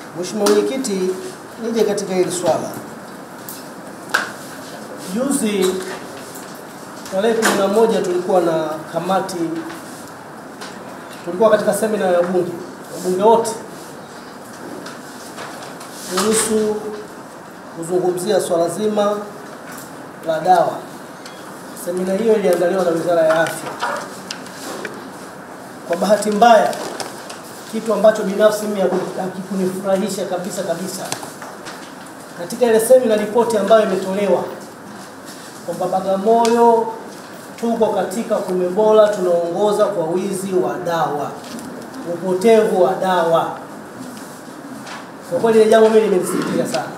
Mheshimiwa Mwenyekiti, nije katika hili swala. Juzi tarehe kumi na moja tulikuwa na kamati, tulikuwa katika semina ya bunge, wabunge wote kuhusu kuzungumzia swala zima la dawa. Semina hiyo iliandaliwa na Wizara ya Afya. Kwa bahati mbaya, kitu ambacho binafsi mimi hakikunifurahisha kabisa kabisa, katika ile semina, ripoti ambayo imetolewa kwamba Bagamoyo tuko katika kumi bora, tunaongoza kwa wizi wa dawa, upotevu wa dawa. Kwa kweli ile jambo mimi limenisikitisha sana.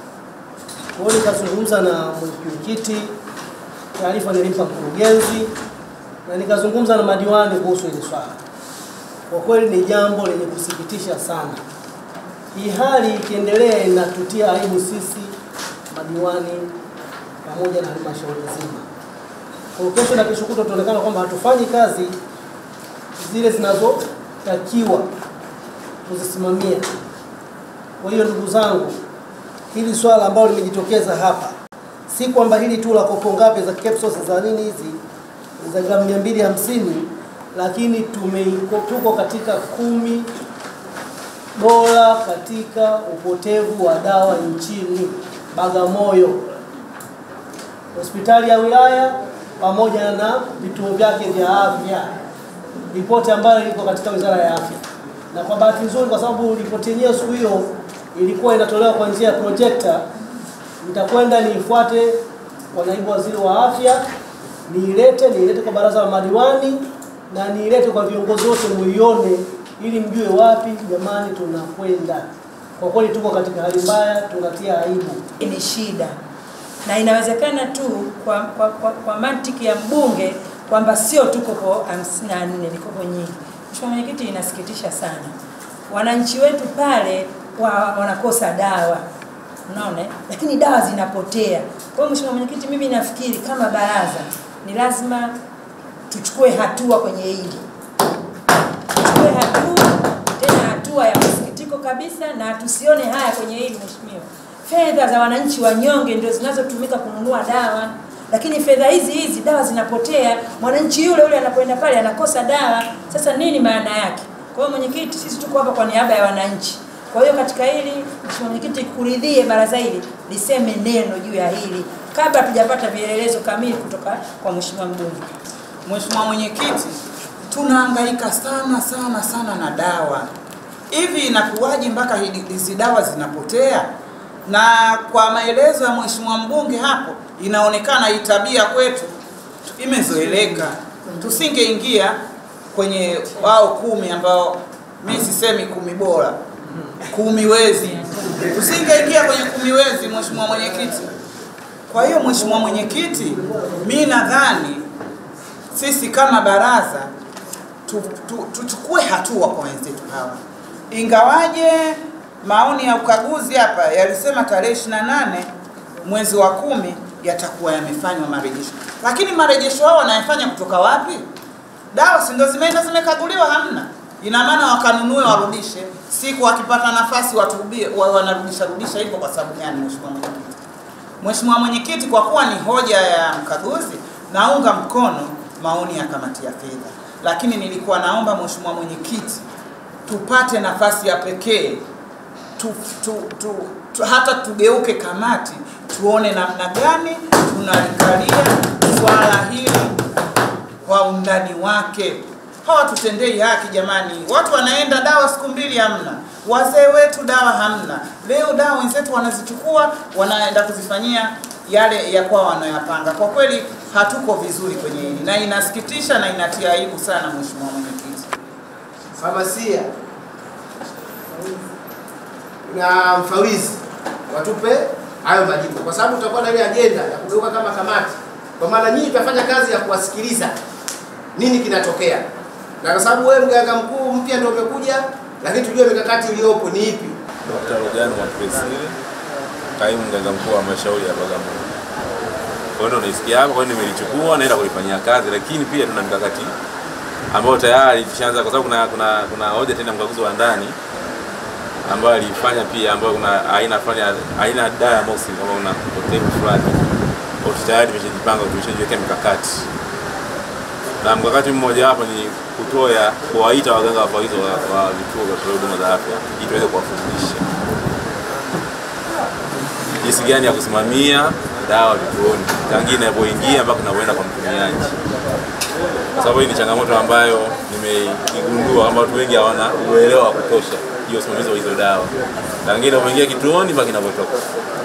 Kwa hiyo nikazungumza na mwenyekiti, taarifa nilimpa mkurugenzi na nikazungumza na madiwani kuhusu hili swala. Kwa kweli ni jambo lenye kusikitisha sana. Hii hali ikiendelea inatutia aibu sisi madiwani pamoja na halmashauri nzima. Kwa kesho na kesho kutwa tutaonekana kwamba hatufanyi kazi zile zinazotakiwa kuzisimamia. Kwa hiyo ndugu zangu, hili swala ambalo limejitokeza hapa, si kwamba hili tu la kopo ngapi za capsules za nini hizi za gramu mia mbili hamsini, lakini tume tuko katika kumi bora katika upotevu wa dawa nchini Bagamoyo, hospitali ya wilaya pamoja na vituo vyake vya afya, ripoti ambayo iko katika Wizara ya Afya. Na kwa bahati nzuri, kwa sababu ripoti yenyewe siku hiyo ilikuwa inatolewa kwa njia ya projector, nitakwenda niifuate kwa naibu waziri wa afya, niilete niilete kwa baraza la madiwani na niilete kwa viongozi wote, muione ili mjue wapi jamani tunakwenda. Kwa kweli tuko katika hali mbaya, tunatia aibu. ni shida na inawezekana tu kwa, kwa, kwa, kwa mantiki ya mbunge kwamba sio tu kopo 54 ni kopo nyingi. Mheshimiwa Mwenyekiti, inasikitisha sana, wananchi wetu pale wa, wanakosa dawa unaona, lakini dawa zinapotea. Kwa hiyo Mheshimiwa Mwenyekiti, mimi nafikiri kama baraza ni lazima tuchukue hatua kwenye hili, tuchukue hatua tena, hatua ya masikitiko kabisa, na tusione haya kwenye hili Mheshimiwa fedha za wananchi wanyonge ndio zinazotumika kununua dawa, lakini fedha hizi hizi dawa zinapotea, mwananchi yule yule anapoenda pale anakosa dawa. Sasa nini maana yake? Kwa hiyo mwenyekiti, sisi tuko hapa kwa niaba ya wananchi. Kwa hiyo katika hili Mheshimiwa Mwenyekiti, kuridhie baraza hili liseme neno juu ya hili kabla hatujapata vielelezo kamili kutoka kwa Mheshimiwa mbunge. Mheshimiwa Mwenyekiti, tunahangaika sana sana sana na dawa. Hivi inakuwaje mpaka hizi dawa zinapotea? Na kwa maelezo ya Mheshimiwa mbunge hapo, inaonekana hii tabia kwetu imezoeleka. Tusingeingia kwenye wao kumi ambao mi sisemi kumi bora, kumi wezi, tusingeingia kwenye kumi wezi, Mheshimiwa Mwenyekiti. Kwa hiyo Mheshimiwa Mwenyekiti, mi nadhani sisi kama baraza tu, tu, tuchukue hatua kwa wenzetu hawa, ingawaje maoni ya ukaguzi hapa yalisema tarehe 28 mwezi wa kumi yatakuwa yamefanywa marejesho, lakini marejesho hao wanayafanya kutoka wapi? Dawa si ndio zimeenda zimekaguliwa? Hamna. Ina maana wakanunue warudishe, siku wakipata nafasi watubie, wa- wanarudisha rudisha hivyo. Kwa sababu gani, Mheshimiwa Mwenyekiti? Mheshimiwa Mwenyekiti, kwa kuwa ni hoja ya mkaguzi, naunga mkono maoni ya kamati ya fedha, lakini nilikuwa naomba Mheshimiwa Mwenyekiti tupate nafasi ya pekee tu, tu, tu, tu, hata tugeuke kamati tuone namna gani tunalikalia swala hili kwa undani wake. Hawatutendei haki jamani, watu wanaenda dawa siku mbili hamna, wazee wetu dawa hamna, leo dawa wenzetu wanazichukua wanaenda kuzifanyia yale ya kwao wanayapanga. Kwa kweli hatuko vizuri kwenye hili na inasikitisha na inatia aibu sana, Mheshimiwa Mwenyekiti. famasia na mfawizi watupe hayo majibu, kwa sababu tutakuwa na ile ajenda ya kugeuka kama kamati, kwa maana nyinyi tutafanya kazi ya kuwasikiliza nini kinatokea, na kwa sababu wewe mganga mkuu mpya ndio umekuja, lakini tujue mikakati iliyopo ni ipi. Dr. Rugano Mwakipesile, kaimu mganga mkuu wa halmashauri ya Bagamoyo. Kwa hiyo ndo naisikia hapa, kwa hiyo nimelichukua naenda kulifanyia kazi, lakini pia tuna mikakati ambayo tayari tushaanza, kwa sababu kuna kuna kuna hoja tena mkaguzi wa ndani ambayo alifanya pia, ambayo kuna aina fulani ya- aina ya dawa ya moxin kama una upotevu fulani, kwa hiyo tayari tumeshajipanga, tumeshajiwekea mikakati na mkakati mmoja wapo ni kutoa kuwaita waganga wafawidhi wa, wa vituo vya kutolea huduma za afya ili tuweze kuwafundisha jinsi gani ya kusimamia dawa vituoni tangia inapoingia mpaka inapoenda kwa mtumiaji, kwa sababu hii ni changamoto ambayo nimeigundua kwamba watu wengi hawana uelewa wa kutosha hiyo usimamizi wa hizo dawa tangia inapoingia kituoni mpaka inapotoka.